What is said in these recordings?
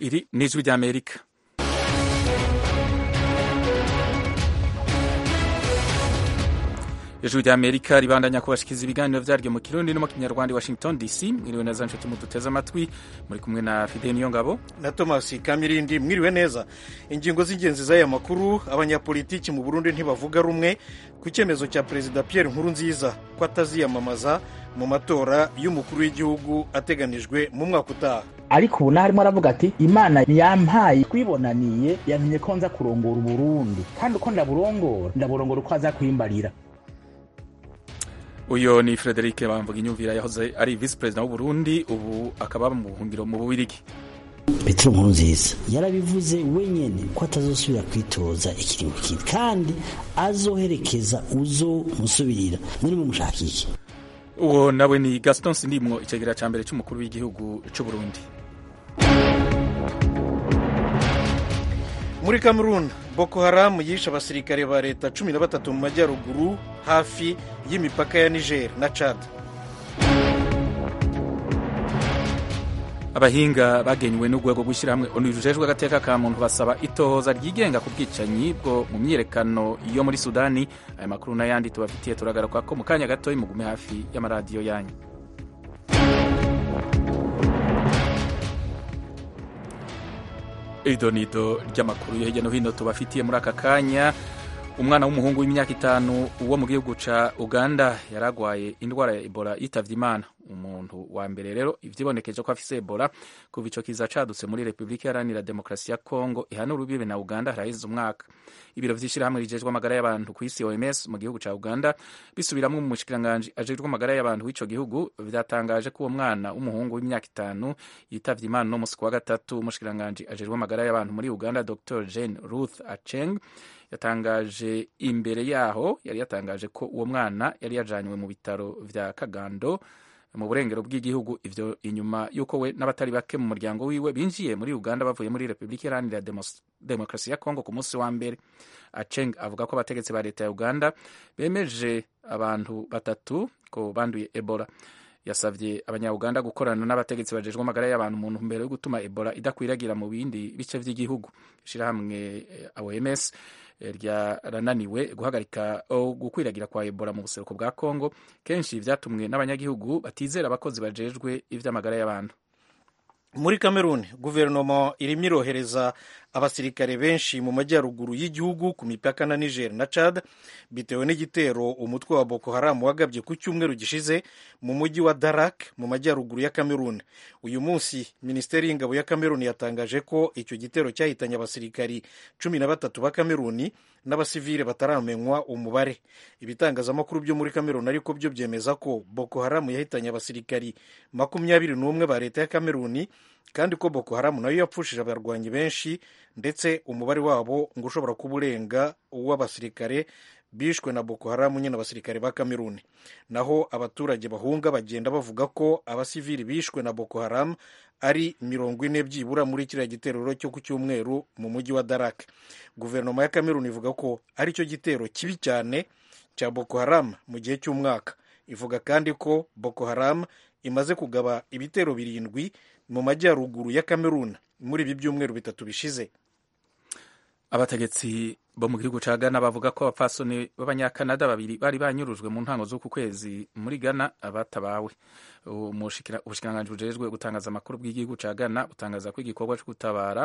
iri ni ijwi ry'amerika ijwi ry'amerika ribandanya kubashikiza ibiganiro vyaryo mu kirundi no mu kinyarwanda washington dc mwiriwe neza nshuti muduteze amatwi muri kumwe na fide niyo ngabo na thomas kamirindi mwiriwe neza ingingo z'ingenzi z'aya makuru abanyapolitiki mu burundi ntibavuga rumwe ku cyemezo cya perezida pierre nkurunziza ko ataziyamamaza mu matora y'umukuru w'igihugu ateganijwe mu mwaka utaha ariko ubu narimo aravuga ati imana yampaye twibonaniye yamenye ko nza kurongora uburundi kandi uko ndaburongora ndaburongora uko aza kwimbarira uyo ni frederic bamvuga inyumvira yahoze ari visi perezida w'uburundi ubu akaba mu buhungiro mu bubirigi petero nkurunziza yarabivuze wenyine ko atazosubira kwitoza ikiringo kindi kandi azoherekeza uzomusubirira muri mumushaka iki uwo nawe ni gaston sindimwo icegera ca mbere c'umukuru w'igihugu c'uburundi muri cameroon boko haram yishe abasirikare ba leta cumi na batatu mu majyaruguru hafi y'imipaka ya niger na chad abahinga bagenywe n'urwego rw'ishyirahamwe onu rujejwe agateka ka muntu basaba itohoza ryigenga ku bwicanyi bwo mu myiyerekano yo muri sudani aya makuru n'ayandi tubafitiye turagaruka ko mu kanya gatoya mugume hafi y'amaradiyo yanyu idonido ry'amakuru yo hirya no hino tubafitiye muri aka kanya umwana w'umuhungu w'imyaka itanu wo mu gihugu ca uganda yaragwaye indwara ya ebola yitavye imana umuntu wa mbere rero ivyibonekeje ko afise ebola kuva ico kiza cadutse muri repubulika iharanira demokarasi ya kongo ihana urubibe na uganda haraheze umwaka ibiro vy'ishirahamwe rijejwe amagara y'abantu kw'isi oms mu gihugu ca uganda bisubiramwo mu mushikiranganji ajejwe amagara y'abantu w'ico gihugu vyatangaje ko uwo mwana w'umuhungu w'imyaka itanu yitavye imana no musi wa gatatu umushikiranganji ajejwe amagara y'abantu muri uganda dr jane ruth acheng yatangaje imbere yaho yari yatangaje ko uwo mwana yari yajanywe mu bitaro vya kagando mu burengero bw'igihugu ivyo inyuma y'uko we n'abatari bake mu muryango wiwe binjiye muri uganda bavuye muri repubulika iharanira demokarasi ya kongo ku munsi wa mbere aceng avuga ko abategetsi ba leta ya uganda bemeje abantu batatu ko banduye ebola yasavye abanyauganda gukorana n'abategetsi bajejwe amagara y'abantu mu ntumbero yo gutuma ebola idakwiragira mu bindi bice vy'igihugu ishirahamwe oms ryarananiwe guhagarika gukwiragira kwa ebola mu buseruko bwa congo kenshi vyatumwe n'abanyagihugu batizera abakozi bajejwe ivy'amagara y'abantu muri cameroon guverinoma irimo irohereza abasirikare benshi mu majyaruguru y'igihugu ku mipaka na niger na chad bitewe n'igitero umutwe wa boko haram wagabye ku cyumweru gishize mu mujyi wa darak mu majyaruguru ya cameroon uyu munsi minisiteri y'ingabo ya cameroon yatangaje ko icyo gitero cyahitanye abasirikari cumi na batatu ba cameroon n'abasivile bataramenywa umubare ibitangazamakuru byo muri cameroon ariko byo byemeza ko boko haram yahitanye abasirikari makumyabiri n'umwe ba leta ya cameroon kandi ko boko haram nayo yapfushije abarwanyi benshi ndetse umubare wabo ngo ushobora kuba urenga uw'abasirikare bishwe na boko haram nyine abasirikare ba kameruni naho abaturage bahunga bagenda bavuga ko abasivili bishwe na boko haram ari mirongo ine byibura muri kiriya gitero cyo ku cyumweru mu mujyi wa darak guverinoma ya kameruni ivuga ko ari cyo gitero kibi cyane cya boko haram mu gihe cy'umwaka ivuga kandi ko boko haram imaze kugaba ibitero birindwi mu majyaruguru ya kameruni muri ibi byumweru bitatu bishize abategetsi bo mu gihugu ca Ghana bavuga ko abapfasoni b'abanyakanada babiri bari banyurujwe mu ntango z'uku kwezi muri Ghana abatabawe ubushikiranganji bujejwe gutangaza amakuru bw'igihugu ca Ghana butangaza ko igikorwa co gutabara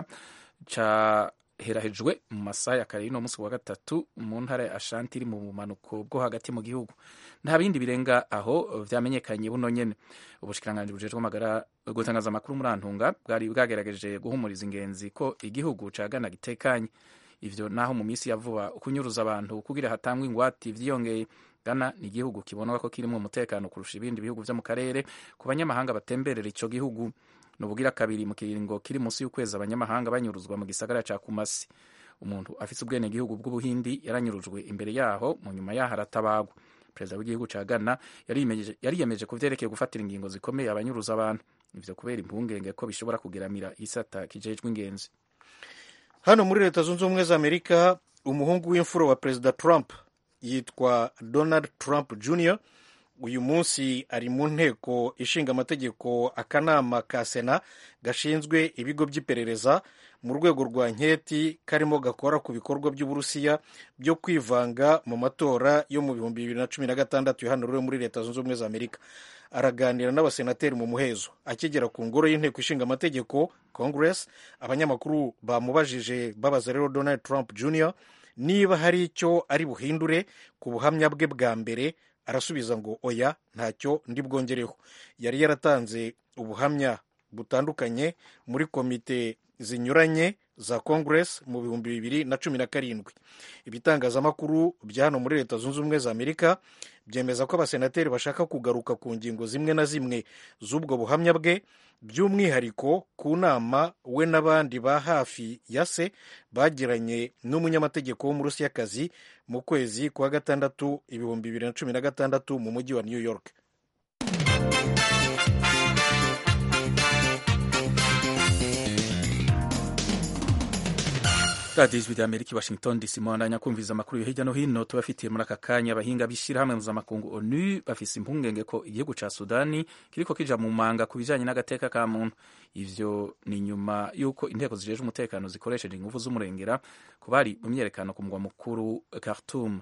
caherahejwe mu masaha ya kare y'uno munsi wa gatatu mu ntara ya Ashanti iri mu bumanuko bwo hagati mu gihugu nta bindi birenga aho vyamenyekanye buno nyene ubushikiranganji bujejwe amagara gutangaza amakuru muri Antunga bwari bwagerageje guhumuriza ingenzi ko igihugu ca Ghana gitekanye ivyo naho mu minsi ya vuba kunyuruza abantu kugira hatangwe ingwati vyiyongeye Ghana ni igihugu kibonwa ko kirimwo umutekano kurusha ibindi bihugu vyo mu karere ku banyamahanga batemberera ico gihugu nubugira kabiri mu kiringo kiri munsi y'ukwezi abanyamahanga banyuruzwa mu gisagara ca Kumasi umuntu afise ubwene gihugu bw'ubuhindi yaranyurujwe imbere yaho mu nyuma yaho aratabagwa perezida w'igihugu ca Ghana yariyemeje ku vyerekeye gufatira ingingo zikomeye abanyuruza abantu ivyo kubera impungenge ko bishobora kugeramira isata kijejwe ingenzi hano muri leta zunze ubumwe za amerika umuhungu w'imfura wa perezida trump yitwa donald trump jr uyu munsi ari mu nteko ishinga amategeko akanama ka sena gashinzwe ibigo by'iperereza mu rwego rwa nketi karimo gakora ku bikorwa by'uburusiya byo kwivanga mu matora yo mu bihumbi bibiri na cumi na gatandatu yahanuriwe muri leta zunze ubumwe za amerika araganira n'abasenateri mu muhezo akigera ku ngoro y'inteko ishinga amategeko congress abanyamakuru bamubajije babaza rero donald trump jr niba hari icyo ari buhindure ku buhamya bwe bwa mbere arasubiza ngo oya ntacyo ndi bwongereho yari yaratanze ubuhamya butandukanye muri komite zinyuranye za congress mu bihumbi bibiri na cumi na karindwi ibitangazamakuru bya hano muri leta zunze ubumwe za amerika byemeza ko abasenateri bashaka kugaruka ku ngingo zimwe na zimwe z'ubwo buhamya bwe by'umwihariko ku nama we n'abandi ba hafi ya se bagiranye n'umunyamategeko w'umurusiyakazi mu kwezi kwa gatandatu ibihumbi bibiri na cumi na gatandatu mu mujyi wa new york radiyo ijwi ry'amerika i washington dc muhandanya kumviriza amakuru yo hirya no hino tubafitiye muri aka kanya abahinga b'ishyirahamwe mpuzamakungu onu bafise impungenge ko igihugu ca sudani kiriko kija mu manga ku bijanye n'agateka ka muntu ivyo ni nyuma y'uko inteko zijejwe umutekano zikoresheje inguvu z'umurengera ku bari mu myerekano ku mugwa mukuru khartoum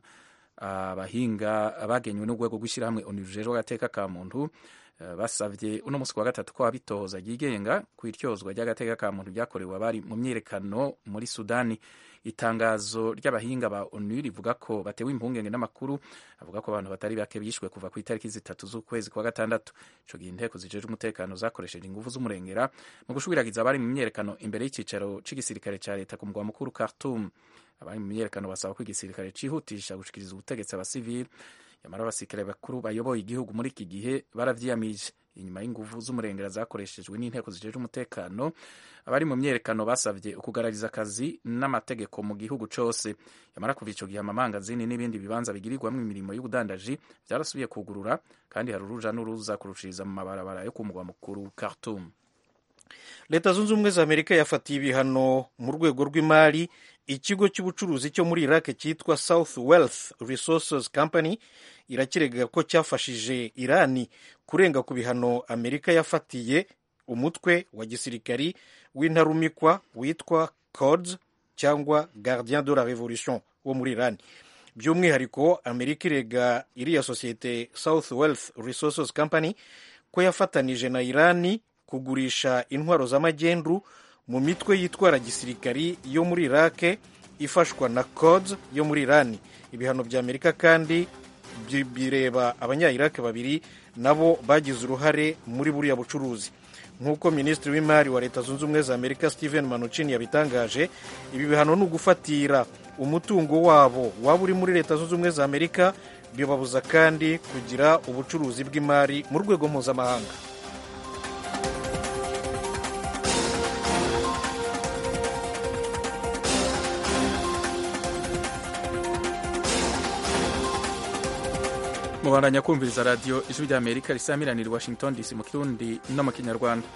abahinga bagenywe n'urwego rw'ishyirahamwe onu rujejwe agateka ka muntu basabye uno munsi wa gatatu ko abitohoza ryigenga ku iryozwa ry'agateka ka muntu ryakorewe abari mu myiyerekano muri sudani itangazo ry'abahinga ba onu rivuga ko batewe impungenge n'amakuru avuga ko abantu batari bake bishwe kuva ku itariki zitatu z'ukwezi kwa gatandatu ico gihe inteko zijejwe umutekano zakoresheje inguvu z'umurengera mu gushwiragiza abari mu myiyerekano imbere y'icicaro c'igisirikare ca leta ku mugwa mukuru khartoum abari mu myiyerekano basaba ko igisirikare cihutisha gushikiriza ubutegetsi abasivili nyamara abasirikare bakuru bayoboye igihugu muri iki gihe baravyiyamije inyuma y'inguvu z'umurengera zakoreshejwe n'inteko zijejwe umutekano abari mu myerekano basavye ukugarariza akazi n'amategeko mu gihugu cose nyamara kuva ico gihe amamangazini n'ibindi bibanza bigirirwamwo imirimo y'ubudandaji vyarasubiye kugurura kandi hari uruja n'uruza kurushiriza mu mabarabara yo ku mugwa mukuru Khartoum leta zunze ubumwe za amerika yafatiye ibihano mu rwego rw'imari ikigo cy'ubucuruzi cyo muri iraq cyitwa south wealth resources company irakirega ko cyafashije irani kurenga ku bihano amerika yafatiye umutwe wa gisirikari w'intarumikwa witwa cods cyangwa gardien de la revolution wo muri irani by'umwihariko amerika irega iriya sosiyete south wealth resources company ko yafatanije na irani kugurisha intwaro z'amagendu mu mitwe yitwara gisirikari yo muri irake ifashwa na codes yo muri irani ibihano bya amerika kandi bireba abanya-irake babiri nabo bagize uruhare muri buriya bucuruzi nk'uko minisitiri w'imari wa leta zunze ubumwe za amerika steven manuchin yabitangaje ibi bihano ni ugufatira umutungo wabo waba uri muri leta zunze ubumwe za amerika bibabuza kandi kugira ubucuruzi bw'imari mu rwego mpuzamahanga mubandanya kumviriza radiyo ijwi rya amerika risamiranira i washington dc mu kirundi no mu kinyarwanda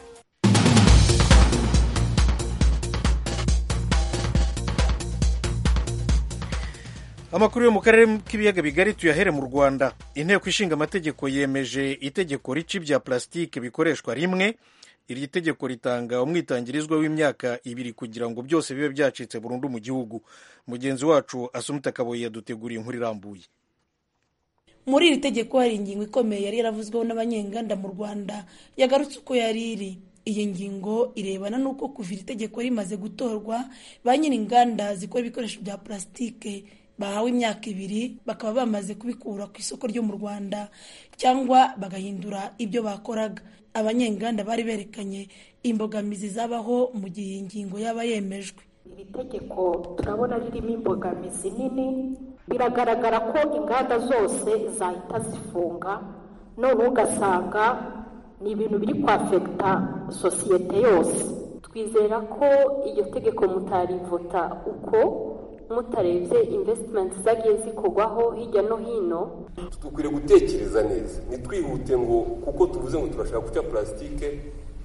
amakuru yo mu karere k'ibiyaga bigari tuyahere mu rwanda inteko ishinga amategeko yemeje itegeko rica ibya plasitike bikoreshwa rimwe iri tegeko ritanga umwitangirizwa w'imyaka ibiri kugira ngo byose bibe byacitse burundu mu gihugu mugenzi wacu asumuta kaboyi yaduteguriye inkuru irambuye muri iri tegeko hari ingingo ikomeye yari yaravuzweho n'abanyenganda mu rwanda yagarutse uko yari iri iyi ngingo irebana n'uko kuva iri tegeko rimaze gutorwa ba nyir'inganda zikora ibikoresho bya plasitike bahawe imyaka ibiri bakaba bamaze kubikura ku isoko ryo mu rwanda cyangwa bagahindura ibyo bakoraga abanyenganda bari berekanye imbogamizi zabaho mu gihe iyi ngingo yaba yemejwe iri tegeko turabona ririmo imbogamizi nini biragaragara ko inganda zose zahita zifunga none ugasanga ni ibintu biri kwafekita sosiyete yose twizera ko iryo tegeko mutarivota uko mutarebye invesitimenti zagiye zikorwaho hirya no hino dukwiriye gutekereza neza ntitwihute ngo kuko tuvuze ngo turashaka guca purasitike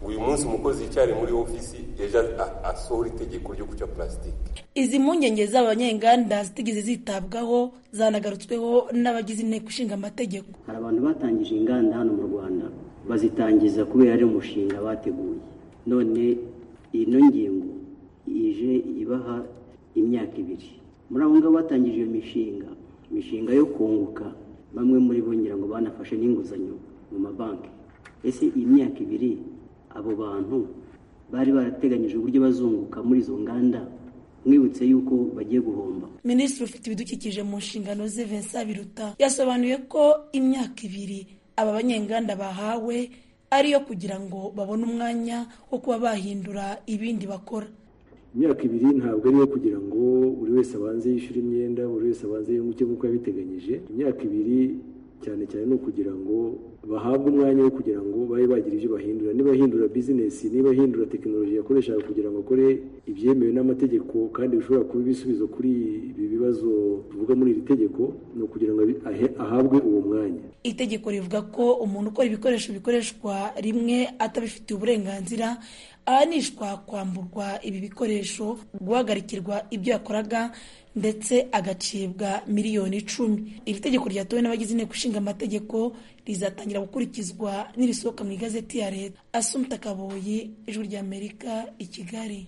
uyu munsi umukozi yicyari muri ofisi ejo asohora itegeko ryo guca purasitike izi mpungenge z'abanyenganda zitigeze zitabwaho zanagarutsweho n'abagize inteko ishinga amategeko hari abantu batangije inganda hano mu rwanda bazitangiza kubera ari umushinga bateguye none ino ngingo ije ibaha imyaka ibiri muri abo ngabo batangije iyo mishinga imishinga yo kunguka bamwe muri bo ngira ngo banafashe n'inguzanyo mu mabanki ese iyi myaka ibiri abo bantu bari barateganyije uburyo bazunguka muri izo nganda mwibutse yuko bagiye guhomba minisitiri ufite ibidukikije mu nshingano ze Vincent Biruta yasobanuye ko imyaka ibiri aba banyenganda bahawe ariyo kugira ngo babone umwanya wo kuba bahindura ibindi bakora imyaka ibiri ntabwo ariyo kugira ngo buri wese abanze yishyure imyenda buri wese abanze yunguke nk'uko yabiteganyije imyaka ibiri cyane cyane ni ukugira ngo bahabwe umwanya wo kugira ngo babe bagira ibyo bahindura niba ahindura bizinesi niba ahindura tekinoloji yakoreshaga kugira ngo akore ibyemewe n'amategeko kandi bishobora kuba ibisubizo kuri ibi bibazo tuvuga muri iri tegeko ni ukugira ngo ahabwe uwo mwanya itegeko rivuga ko umuntu ukora ibikoresho bikoreshwa rimwe atabifitiye uburenganzira ahanishwa kwamburwa ibi bikoresho guhagarikirwa ibyo yakoraga ndetse agacibwa miliyoni icumi iri tegeko ryatowe n'abagize inteko ishinga amategeko rizatangira gukurikizwa n'irisohoka mu igazeti ya leta asumta kaboyi ijwi ry'amerika i kigali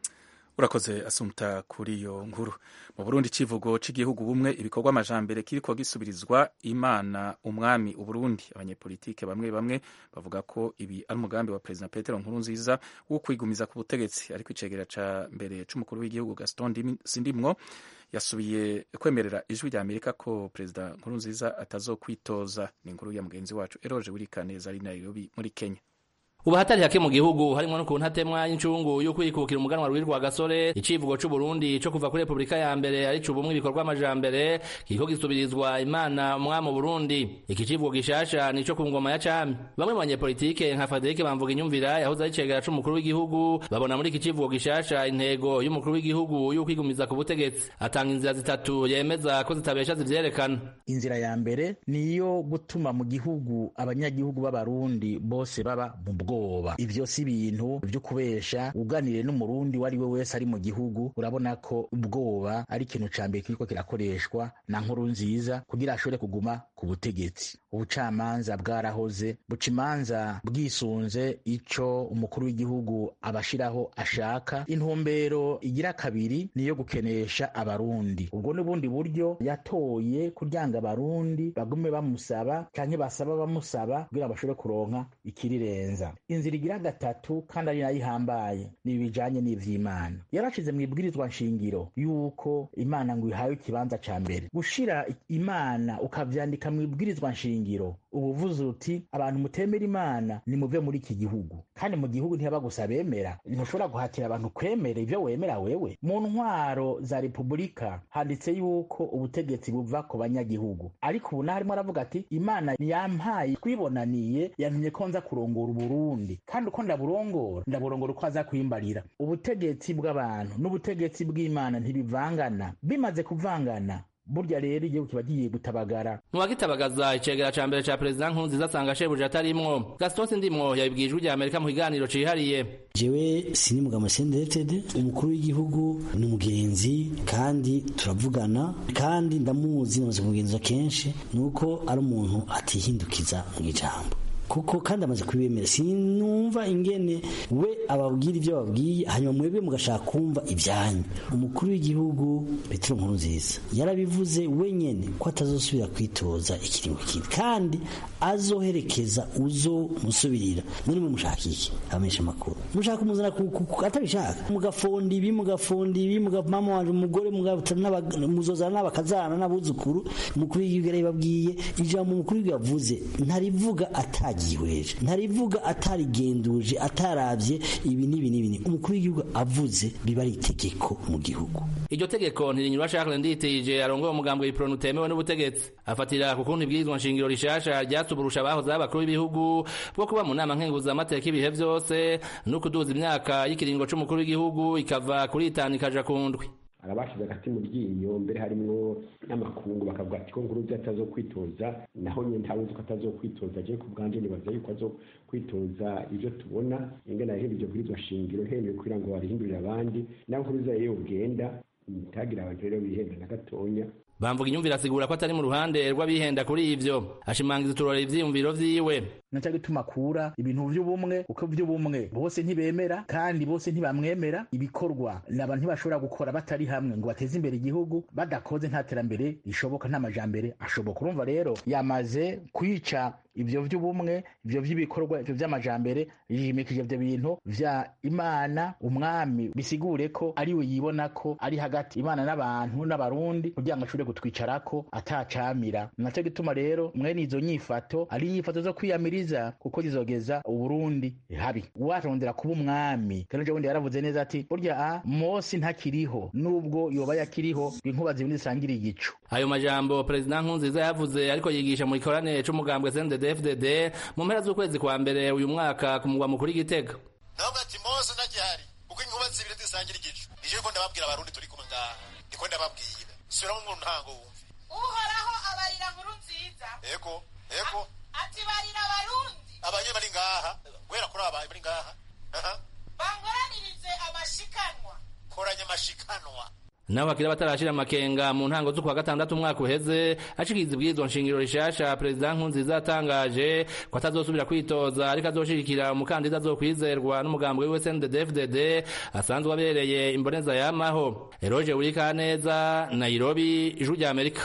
urakoze asumta kuri iyo nkuru mu burundi icivugo cy'igihugu bumwe ibikorwa amajambere kiriko gisubirizwa imana umwami uburundi abanyepolitike bamwe bamwe bavuga ko ibi ari umugambi wa perezida petero nkurunziza wo kwigumiza ku butegetsi ariko icegera ca mbere c'umukuru w'igihugu gaston sindimwo yasubiye kwemerera ijwi rya amerika ko perezida nkurunziza atazokwitoza ni inkuru ya mugenzi wacu eroje wirikaneza ari nairobi muri kenya ubu hatari hake mu gihugu harimwo no ku ntatemwa y'incungu yo kwikukira umuganwa rwirwa gasore icivugo c'u Burundi co kuva kuri Republika ya mbere ari cubumwe ibikorwa amajambere kiriko gisubirizwa imana umwami Burundi iki civugo gishasha nico ku ngoma ya cami bamwe mu banyepolitike nka Frederic Bamvuga inyumvira yahoze ari cegera c'umukuru w'igihugu babona muri iki civugo gishasha intego y'umukuru w'igihugu yo kwigumiza ku butegetsi atanga inzira zitatu yemeza ko zitabesha zivyerekana inzira ya mbere niyo gutuma mu gihugu abanyagihugu b'abarundi bose baba mu bwo ubwoba ivyo si ibintu vyo kubesha uganire n'umurundi wari we wese ari mu gihugu urabona ko ubwoba ari ikintu ca mbere kiriko kirakoreshwa na nkuru nziza kugira ashobore kuguma ku butegetsi ubucamanza bwarahoze buca imanza bwisunze ico umukuru w'igihugu abashiraho ashaka intumbero igira kabiri niyo gukenesha abarundi ubwo n'ubundi buryo yatoye kuryanga abarundi bagume bamusaba canke basaba bamusaba kugira bashobore kuronka ikirirenza inzira igira gatatu kandi ari nayo ihambaye ni ibijanye n'ivy'imana yarashize mu ibwirizwa nshingiro yuko imana ngo ihawe ikibanza ca mbere gushira imana ukavyandika mu ibwirizwa nshingiro uba uvuze uti abantu mutemera imana nimuve muri iki gihugu kandi mu gihugu ntihaba gusa bemera ntushobora guhatira abantu kwemera ivyo wemera wewe mu ntwaro za repubulika handitse yuko ubutegetsi buva ku banyagihugu ariko ubu naharimo aravuga ati imana yampaye twibonaniye yantumye ko nza kurongora uburundi kandi uko ndaburongora ndaburongora uko aza kwimbarira ubutegetsi bw'abantu n'ubutegetsi bw'imana ntibivangana bimaze kuvangana burya rero igihugu kiba giye gutabagara ntiwagitabagaza icegera ca mbere ca perezida nkurunziza asanga shebuja atarimwo gaston sindimwo yabibwiye ijwi rya amerika mu kiganiro cihariye jewe sinimugama senderetede umukuru w'igihugu ni umugenzi kandi turavugana kandi ndamuzi namaze kumugenza kenshi ni uko ari umuntu atihindukiza mu ijambo kuko kandi amaze kubimera sinumva ingene we ababwira ibyo babwiye hanyuma mwebwe mugashaka kumva ibyanyu umukuru w'igihugu petero nkurunziza yarabivuze wenyene ko atazosubira kwitoza ikiringo kindi kandi azoherekeza uzo musubirira muri mwe mushaka iki abamenyesha amakuru mushaka kumuzana atabishaka mugafonda ibi mugafonda ibi mama wanje umugore muzozana n'abakazana n'abuzukuru umukuru w'igihugu yarabibabwiye ijambo umukuru w'igihugu yavuze ntarivuga atari atagihweje ntarivuga atarigenduje atarabye ibi n'ibi n'ibi umukuru w'igihugu avuze biba ari itegeko mu gihugu iryo tegeko ntirinyura Charles Nditije arongoye umugambwe w'ipronu utemewe n'ubutegetsi afatira ku kuntu ibwirizwa nshingiro rishasha ryatuburusha abahoze abakuru b'ibihugu bwo kuba mu nama nkenguzamateka ibihe vyose no kuduza imyaka y'ikiringo c'umukuru w'igihugu ikava kuri itanu ikaja ku ndwi arabashize agati mu ryinyo mbere harimwo n'amakungu bakavuga ati ko nkuruza atazokwitoza naho nyine ntawuzi ko atazokwitoza je ku bwanje nibaza yuko azokwitoza ivyo tubona ingene yahindurije kuri iryo shingiro hemeye kugira ngo barihindurire abandi naho nkuruza yewe ugenda ntagire abantu rero bihenda na gatonya bamvuga inyumvira asigura ko atari mu ruhande rw'abihenda kuri ivyo ashimangiza uturora ivyiyumviro vyiwe naca gituma akura ibintu vy'ubumwe kuko vy'ubumwe bose ntibemera kandi bose ntibamwemera ibikorwa naba ntibashobora gukora batari hamwe ngo bateze imbere igihugu badakoze nta terambere rishoboka nta majambere ashoboka urumva rero yamaze kwica ivyo vy'ubumwe ivyo vy'ibikorwa ivyo vy'amajambere yimikije ivyo bintu vya imana umwami bisigure ko ariwe yibona ko ari hagati imana n'abantu n'abarundi kugira ngo ashobore gutwicarako atacamira naco gituma rero mwene izo nyifato ari inyifato zo kwiyamiriza kuko zizogeza uburundi habi uwarondera kuba umwami kandi bundi yaravuze neza ati burya a mosi ntakiriho nubwo yoba yakiriho inkuba zibindi zisangiriye igicu ayo majambo perezida nkunziza yavuze ariko yigisha mu gikoranire c'umugambwe CNDD-FDD mu mpera z'ukwezi kwa mbere uyu mwaka ku mugwa mukuru Gitega ndavuga ati mose ntakihari kuko inkuba zibiri zisangira igicu nije ko ndababwira abarundi turi kumwe ngaha ndiko ndababwira subiramo mu ntango wumve uhoraho abarira nkuru nziza ego ego ati barira abarundi abanye bari ngaha guhera kuri aba bari ngaha bankoranirize amashikanwa koranya amashikanwa naho hakiri batarashira amakenga mu ntango z'ukwa gatandatu umwaka uheze ashikiriza ibwirizwa nshingiro rishasha perezida nkunziza yatangaje ko atazosubira kwitoza ariko azoshigikira umukandida azokwizerwa n'umugambi wiwe CNDD-FDD asanzwe abereye imboneza yamaho eroje urikaneza nairobi ijuru rya amerika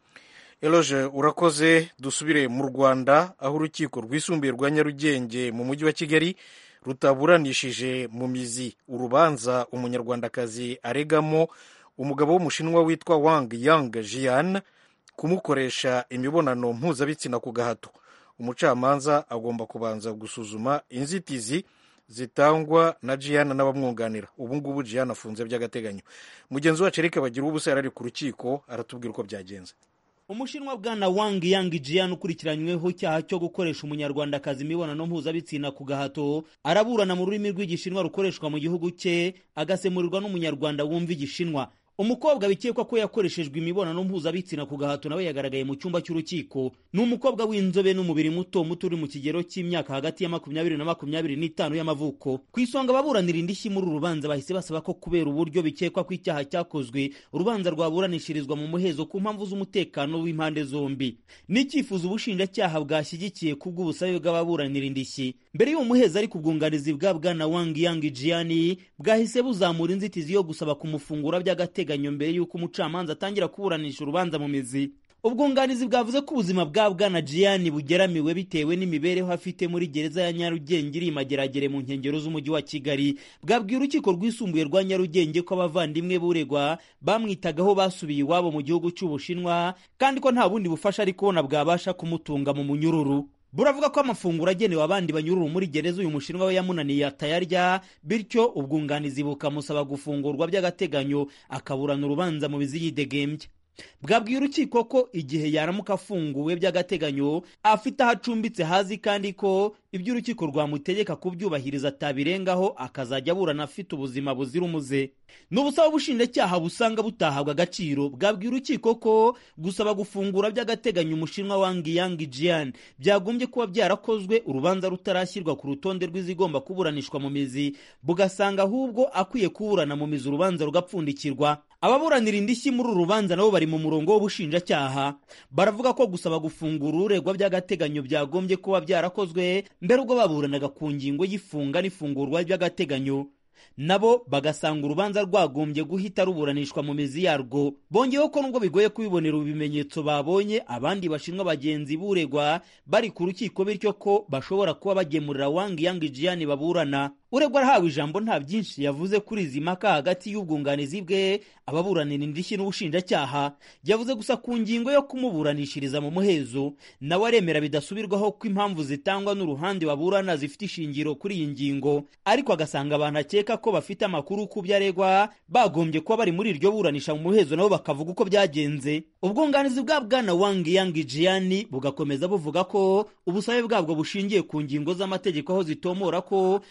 eloge urakoze dusubire mu rwanda aho urukiko rwisumbuye rwa nyarugenge mu mujyi wa kigali rutaburanishije mu mizi urubanza umunyarwandakazi aregamo umugabo w'umushinwa witwa wang yang jian kumukoresha imibonano mpuzabitsina ku gahato umucamanza agomba kubanza gusuzuma inzitizi zitangwa na jian n'abamwunganira ubu ngubu jian afunze by'agateganyo mugenzi wacu erike bagira ubusa yari ari ku rukiko aratubwira uko byagenze umushinwa bwana wang yang jian ukurikiranyweho icyaha cyo gukoresha umunyarwandakazi imibonano mpuzabitsina ku gahato araburana mu rurimi rw'igishinwa rukoreshwa mu gihugu cye agasemurirwa n'umunyarwanda wumva igishinwa umukobwa bikekwa ko yakoreshejwe imibonano mpuzabitsina ku gahato nawe yagaragaye mu cyumba cy'urukiko ni umukobwa w'inzobe n'umubiri muto muto uri mu kigero cy'imyaka hagati ya makumyabiri na makumyabiri n'itanu y'amavuko ku isonga ababuranira indishyi muri uru rubanza bahise basaba ko kubera uburyo bikekwa ko icyaha cyakozwe urubanza rwaburanishirizwa mu muhezo ku mpamvu z'umutekano w'impande zombi ni icyifuzo ubushinjacyaha bwashyigikiye kubw'ubusabe bw'ababuranira indishyi mbere y'uwo muhezo ariko ubwunganizi bwa bwana wang yang jiani bwahise buzamura inzitizi yo gusaba kumufungura by'agateganyo mbere y'uko umucamanza atangira kuburanisha urubanza mu mizi ubwunganizi bwavuze ko ubuzima bwa bwana jiyani bugeramiwe bitewe n'imibereho afite muri gereza ya nyarugenge iri mageragere mu nkengero z'umujyi wa kigali bwabwiye urukiko rwisumbuye rwa nyarugenge ko abavandimwe buregwa bamwitagaho basubiye iwabo mu gihugu cy'ubushinwa kandi ko nta bundi bufasha ari kubona bwabasha kumutunga mu munyururu buravuga ko amafunguro agenewe abandi banyururu muri gereza uyu mushinwa we yamunaniye atayarya bityo ubwunganizi bukamusaba gufungurwa by'agateganyo akaburana urubanza mu bizi yidegembye bwabwiye urukiko ko igihe yaramuka afunguwe by'agateganyo afite aho acumbitse hazi kandi ko ibyo urukiko rwamutegeka kubyubahiriza atabirengaho akazajya aburana afite ubuzima buzira umuze ni ubusaba ubushinjacyaha busanga butahabwa agaciro bwabwiye urukiko ko gusaba gufungura by'agateganyo umushinwa wangi yangi jian byagombye kuba byarakozwe urubanza rutarashyirwa ku rutonde rw'izigomba kuburanishwa mu mizi bugasanga ahubwo akwiye kuburana mu mizi urubanza rugapfundikirwa ababuranira indishyi muri uru rubanza nabo bari mu murongo w'ubushinjacyaha baravuga ko gusaba gufungura uregwa by'agateganyo byagombye kuba byarakozwe mbere ubwo baburanaga ku ngingo y'ifunga n'ifungurwa by'agateganyo nabo bagasanga urubanza rwagombye guhita ruburanishwa mu mizi yarwo bongeyeho ko nubwo bigoye kubibonera ibimenyetso babonye abandi bashinwa bagenzi buregwa bari ku rukiko bityo ko bashobora kuba bagemurira wangi yangi jiyani baburana uregwa arahawe ijambo nta byinshi yavuze kuri izi mpaka hagati y'ubwunganizi bwe ababuranira indishyi n'ubushinjacyaha yavuze gusa ku ngingo yo kumuburanishiriza mu muhezo nawe aremera bidasubirwaho ko impamvu zitangwa n'uruhande baburana zifite ishingiro kuri iyi ngingo ariko agasanga abantu akeka ko bafite amakuru ku byo aregwa bagombye kuba bari muri iryo buranisha mu muhezo nabo bakavuga uko byagenze ubwunganizi bwa bwana wangi yangi jiyani bugakomeza buvuga ko ubusabe bwabwo bushingiye ku ngingo z'amategeko aho zitomora ko aho urubanza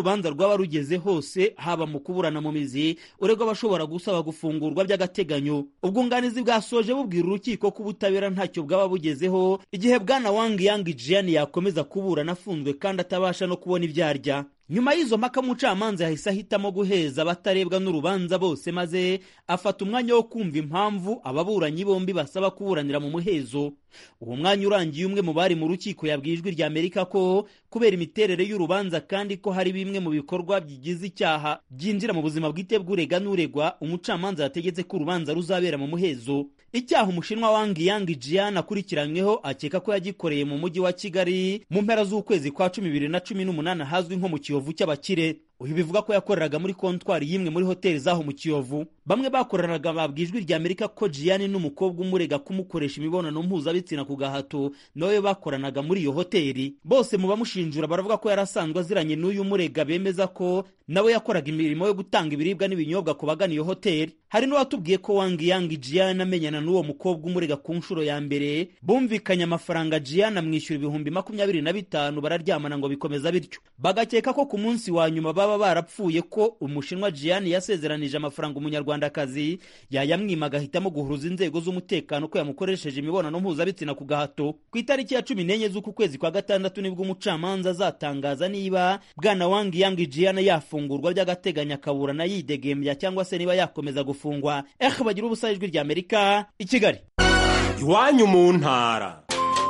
urubanza rwaba rugeze hose haba mu kuburana mu mizi uregwa abashobora gusaba gufungurwa by'agateganyo ubwunganizi bwasoje bubwira urukiko ko ubutabera ntacyo bwaba bugezeho igihe bwana wang yang jian yakomeza kuburana afunzwe kandi atabasha no kubona ibyo arya nyuma y'izo mpaka umucamanza yahise ahitamo guheza abatarebwa n'urubanza bose maze afata umwanya wo kumva impamvu ababuranyi bombi basaba kuburanira mu muhezo uwo mwanya urangiye umwe mu bari mu rukiko yabwiye ijwi rya amerika ko kubera imiterere y'urubanza kandi ko hari bimwe mu bikorwa bigize icyaha byinjira mu buzima bwite bw'urega n'uregwa umucamanza yategetse ko urubanza ruzabera mu muhezo icyaha umushinwa wangi yangi jian akurikiranyweho akeka ko yagikoreye mu mujyi wa kigali mu mpera z'ukwezi kwa cumi bibiri na cumi n'umunani ahazwi nko mu kiyovu cy'abakire uyu bivuga ko yakoreraga muri kontwari y'imwe muri hoteli zaho mu kiyovu bamwe bakoranaga babwiye ijwi rya amerika ko jiyani n'umukobwa umurega kumukoresha imibonano mpuzabitsina ku gahato nawe bakoranaga muri iyo hoteli bose mu bamushinjura baravuga ko yari asanzwe aziranye n'uyu murega bemeza ko nawe yakoraga imirimo yo gutanga ibiribwa n'ibinyobwa ku bagana iyo hoteli hari n'uwatubwiye ko wangi yangi jiyani amenyana n'uwo mukobwa umurega ku nshuro ya mbere bumvikanye amafaranga jiyani amwishyura ibihumbi makumyabiri na bitanu bararyamana ngo bikomeza bityo bagakeka ko ku munsi wa nyuma baba barapfuye ko umushinwa jiyani yasezeranije amafaranga umunyarwandakazi yayamwima agahitamo guhuruza inzego z'umutekano ko yamukoresheje imibonano mpuzabitsina ku gahato ku itariki ya cumi n'enye z'uku kwezi kwa gatandatu nibwo umucamanza azatangaza niba bwana wangi yangi jiyani yafungurwa by'agateganyo akaburana yidegembya cyangwa se niba yakomeza gufungwa eh bagira ubusa ijwi rya amerika i kigali iwanyu mu ntara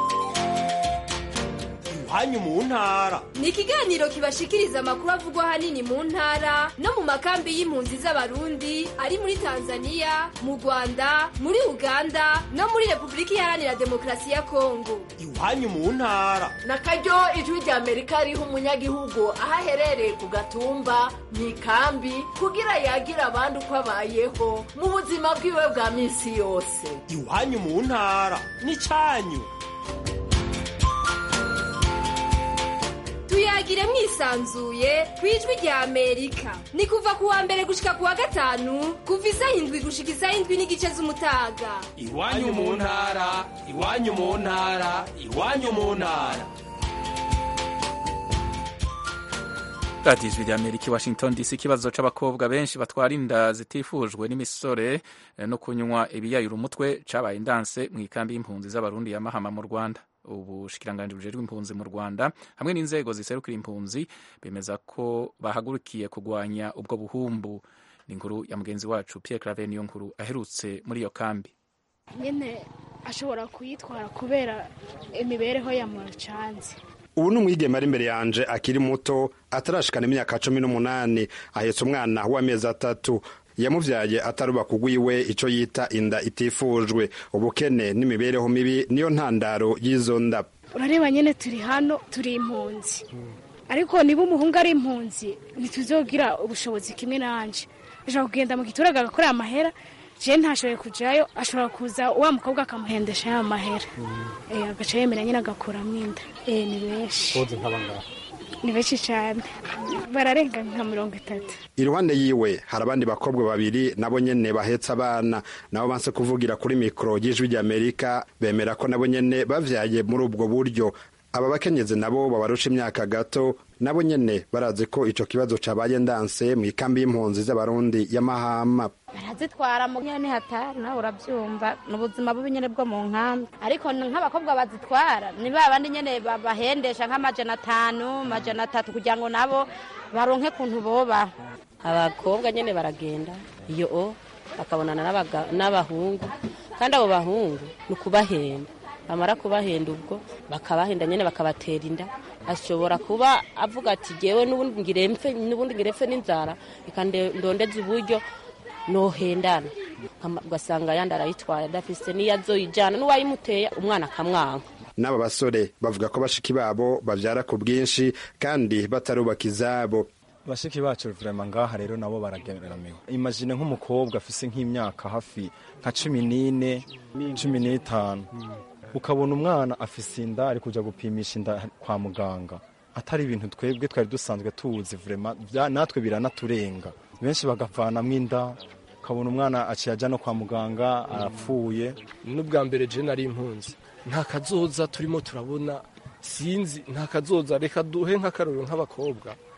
iwanyu mu ntara ni ikiganiro kibashikiriza amakuru avugwa ahanini mu ntara no mu makambi y'impunzi z'abarundi ari muri tanzania mu rwanda muri uganda no muri repubulika iharanira demokarasi ya kongo iwanyu mu ntara na karyo ijwi rya amerika riha umunyagihugu aho aherereye ku gatumba mu ikambi kugira yagire abandi uko abayeho mu buzima bwiwe bwa minsi yose iwanyu mu ntara ni cyanyu tuyagire mwisanzuye ku ijwi rya amerika ni kuva ku wa mbere gushika ku wa gatanu kuva isaha indwi gushika isaha indwi n'igice z'umutaga iwanyu mu ntara iwanyu mu ntara iwanyu mu ntara radiyo ijwi rya amerika i washington dc ikibazo c'abakobwa benshi batwara inda zitifujwe n'imisore no kunywa ibiyayura umutwe cabaye indanse mu ikambi y'impunzi z'abarundi ya mahama mu rwanda ubushikiranganji bujejwe impunzi mu rwanda hamwe n'inzego ziserukira impunzi bemeza ko bahagurukiye kurwanya ubwo buhumbu ni inkuru ya mugenzi wacu pierre clave niyo nkuru aherutse muri iyo kambi nyine ashobora kuyitwara kubera imibereho ya mucanze ubu ni umwigeme ari imbere yanje akiri muto atarashikana imyaka cumi n'umunani ahetse umwana w'amezi atatu yamuvyaye ataruba kugwiwe ico yita inda itifujwe ubukene n'imibereho mibi niyo ntandaro y'izo nda urareba nyine turi hano turi impunzi ariko niba umuhungu ari impunzi ntituzogira ubushobozi kimwe nanje ashobora kugenda mu giturage agakorera amahera je ntashoboye kujayo ashobora kuza wa mukobwa akamuhendesha ya mahera agaca yemera nyine agakuramo inda ni benshi ni benshi cyane bararenga nka mirongo itatu iruhande yiwe hari abandi bakobwa babiri nabo nyene bahetse abana nabo banse kuvugira kuri mikoro y'ijwi ry'amerika bemera ko nabo nyene bavyaye muri ubwo buryo aba bakenyezi nabo babarusha imyaka gato nabo nyene barazi ko ico kibazo cabaye ndanse mu ikambi y'impunzi z'abarundi ya mahama barazitwara mu nyene hatari nawe uravyumva ni ubuzima bubi nyene bwo mu nkambi ariko nk'abakobwa bazitwara ni ba bandi nyene bahendesha nk'amajana atanu amajana atatu kugira ngo nabo baronke kuntu bobaho abakobwa nyene baragenda iyo o bakabonana n'abahungu kandi abo bahungu ni ukubahenda bamara kubahenda ubwo bakabahenda nyine bakabatera inda ashobora kuba avuga ati gewe n'ubundi ngirempfe n'ubundi ngirempfe n'inzara reka ndondeze uburyo nohendana ugasanga yandi arayitwaye adafise n'iyo azoyijyana n'uwayimuteye umwana akamwanka n'aba basore bavuga ko bashiki babo babyara ku bwinshi kandi batarubaka izabo bashiki bacu vrema ngaha rero nabo barageramiwe imagine nk'umukobwa afise nk'imyaka hafi nka cumi n'ine cumi n'itanu ukabona umwana afise inda ari kuja gupimisha inda kwa muganga atari ibintu twebwe twari dusanzwe tuzi vrema natwe biranaturenga benshi bagavanamwo inda ukabona umwana aciye aja no kwa muganga arapfuye n'ubwa mbere je nari impunzi nta kazoza turimo turabona sinzi nta kazoza reka duhe nk'akarorero nk'abakobwa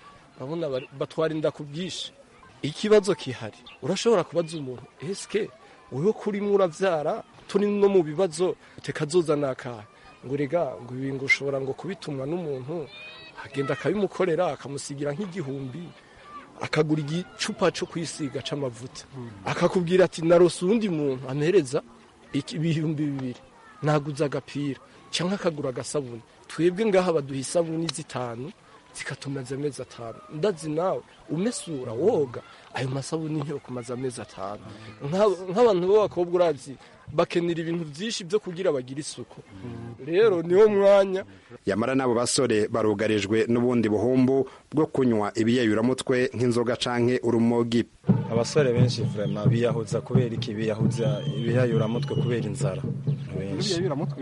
urabona bari- batwara inda ku bwinshi ikibazo kihari urashobora kubaza umuntu eske wewe kurimo uravyara turi no mu bibazo tekazoza nakahe ngo rega ngo ibi ngo ushobora ngo kubitumwa n'umuntu agenda akabimukorera akamusigira nk'igihumbi akagura igicupa cyo kwisiga c'amavuta akakubwira ati narose uwundi muntu ampereza iki- ibihumbi bibiri naguze agapira cyangwa akagura agasabuni twebwe ngaha baduha isabuni zitanu zikatumaza amezi atanu ndazi nawe umesura woga ayo masabuni ntiyo kumaza amezi atanu Nka- nk'abantu b'abakobwa urazi bakenera ibintu byinshi byo kugira bagire isuku rero niwo mwanya yamara n'abo basore barugarijwe n'ubundi buhumbu bwo kunywa ibiyayuramutwe nk'inzoga canke urumogi abasore benshi vrema biyahuza kubera iki biyahuza ibiyayuramutwe kubera inzara benshi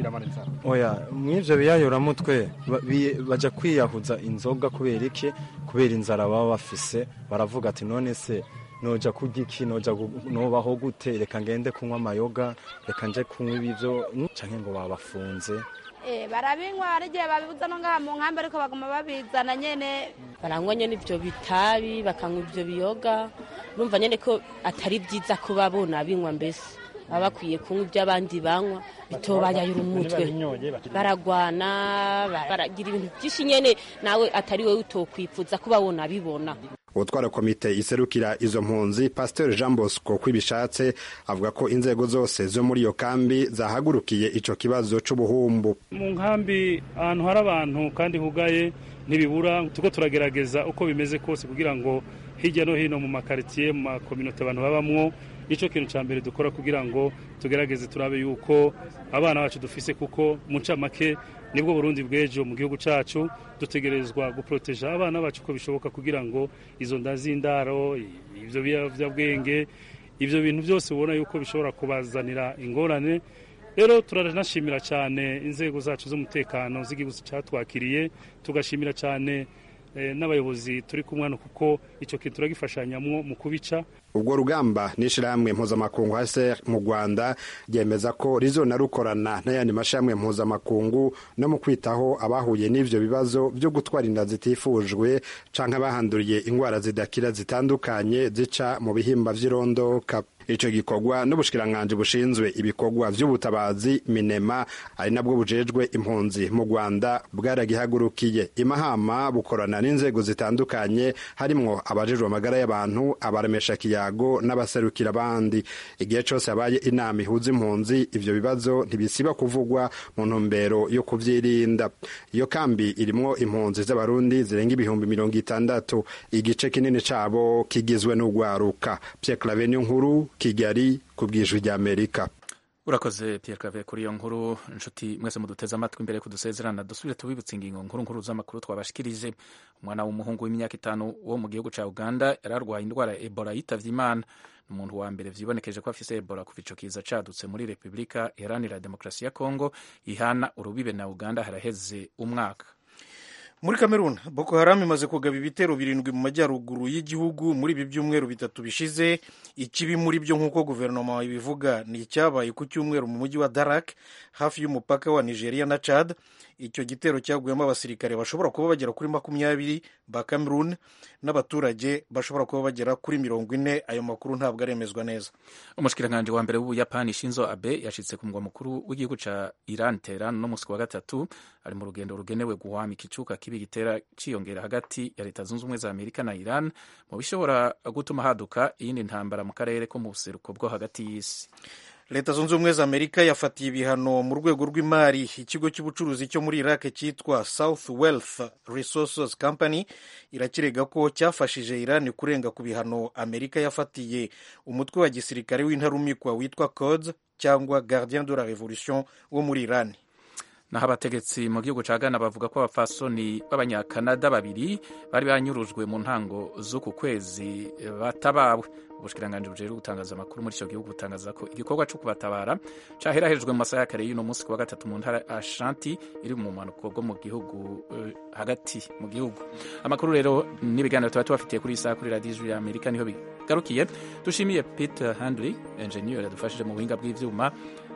oya mw'ivyo biyayuramutwe ba- bi- baja kwiyahuza inzoga kubera iki kubera inzara baba bafise baravuga ati none se noja kurya iki noja gu- nobaho gute reka ngende kunywa amayoga reka nje kunywa ibivyo mm, canke ngo babafunze Eh, barabinywa hari igihe babibuza no ngaha mu nkambi ariko baguma babizana nyene baranywa nyene ivyo bitabi bakanywa ivyo biyoga numva nyene ko atari vyiza ko babona binywa mbese baba bakwiye kunywa ivyo abandi banywa bitobayayura umutwe baragwana bara- baragira ibintu vyinshi nyene nawe atari wewe utokwifuza ko babona bibona utwara komite iserukira izo mpunzi pasiteri jean bosco kwibishatse avuga ko inzego zose zo muri iyo kambi zahagurukiye ico kibazo c'ubuhumbu mu nkambi ahantu hari abantu kandi hugaye ntibibura tuko turagerageza uko bimeze kose kugira ngo hirya no hino mu makaritsiye mu makominote abantu babamwo nicyo kintu cya mbere dukora kugira ngo tugerageze turabe yuko abana bacu dufise kuko mu ncamake nibwo burundi bw'ejo mu gihugu cyacu dutegerezwa guporoteja abana bacu uko bishoboka kugira ngo izo nda z'indaro ibyo biyobyabwenge ibyo bintu byose ubona yuko bishobora kubazanira ingorane rero turanashimira cyane inzego zacu z'umutekano z'igihugu cyatwakiriye tugashimira cyane eh, n'abayobozi turi kumwe hano kuko icyo kintu turagifashanyamwo mu kubica ubwo rugamba n'ishirahamwe mpuzamakungu hase mu rwanda ryemeza ko rizona rukorana n'ayandi mashirahamwe mpuzamakungu no mu kwitaho abahuye n'ivyo bibazo byo gutwara inda zitifujwe canke abahanduriye ingwara zidakira zitandukanye zica mu bihimba vy'irondoka ico gikorwa n'ubushikiranganji bushinzwe ibikorwa vy'ubutabazi minema ari nabwo bujejwe impunzi mu rwanda bwaragihagurukiye imahama bukorana n'inzego zitandukanye harimwo abajejwe amagara y'abantu abaremesha kiyago n'abaserukira abandi igihe cose habaye inama ihuza impunzi ivyo bibazo ntibisiba kuvugwa mu ntumbero yo kuvyirinda iyo kambi irimwo impunzi z'abarundi zirenga ibihumbi mirongo itandatu igice kinini cabo kigizwe n'urwaruka Pierre Claver nkuru kigali ku bwijwi ry'amerika urakoze Pierre Claver kuri iyo nkuru inshuti mwese muduteze amatwi imbere kudusezerana dusubire tubibutse ingingo nkuru nkuru z'amakuru twabashikirije umwana w'umuhungu w'imyaka itanu wo mu gihugu ca Uganda yararwaye indwara ya Ebola yitavye Imana ni umuntu wa mbere vyibonekeje ko afise Ebola kuva ico kiza cadutse muri Republika Iharanira Demokarasi ya Kongo ihana urubibe na Uganda haraheze umwaka muri kamerun boko haramu imaze kugaba ibitero birindwi mu majyaruguru y'igihugu muri ibi byumweru bitatu bishize ikibi muri byo nk'uko guverinoma ibivuga ni icyabaye ku cyumweru mu mujyi wa darak hafi y'umupaka wa nigeria na chad icyo gitero cyaguyemo abasirikare bashobora kuba bagera kuri makumyabiri ba cameroon n'abaturage bashobora kuba bagera kuri mirongo ine ayo makuru ntabwo aremezwa neza umushikiranganji wa mbere w'ubuyapani shinzo abe yashitse ku mugwa mukuru w'igihugu ca iran teheran no musi wa gatatu ari mu rugendo rugenewe guhwamika icuka kibi gitera ciyongera hagati ya leta zunze ubumwe za amerika na iran mu bishobora gutuma haduka iyindi ntambara mu karere ko mu buseruko bwo hagati y'isi leta zunze ubumwe za amerika yafatiye ibihano mu rwego rw'imari ikigo cy'ubucuruzi cyo muri iraq cyitwa south wealth resources company irakirega ko cyafashije iran kurenga ku bihano amerika yafatiye umutwe wa gisirikare w'intarumikwa witwa codes cyangwa gardien de la revolution wo muri iran naho abategetsi mu gihugu ca Ghana bavuga ko abafasoni b'abanyakanada babiri bari banyurujwe mu ntango z'uku kwezi batabawe ubushikiranganji bujejwe gutangaza amakuru muri ico gihugu butangaza ko igikorwa co kubatabara caherahejwe mu masaha ya kare y'uno munsi ku wa gatatu mu ntara Ashanti iri mu mpanuko bwo mu gihugu uh, hagati mu gihugu amakuru rero n'ibiganiro tuba tubafitiye kuri iyi saha kuri radiyo ijwi y'amerika niho bigarukiye dushimiye peter handley engineer yadufashije mu buhinga bw'ivyuma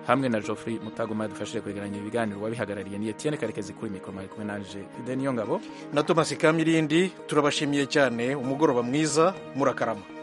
hamwe na Geoffrey Mutagoma yadufashije kwegeranya ibiganiro wabihagarariye ni Etienne Karekezi kuri mikoro mwari kumwe nanje Fidel Niyongabo na Thomas Kamirindi turabashimiye cyane umugoroba mwiza murakarama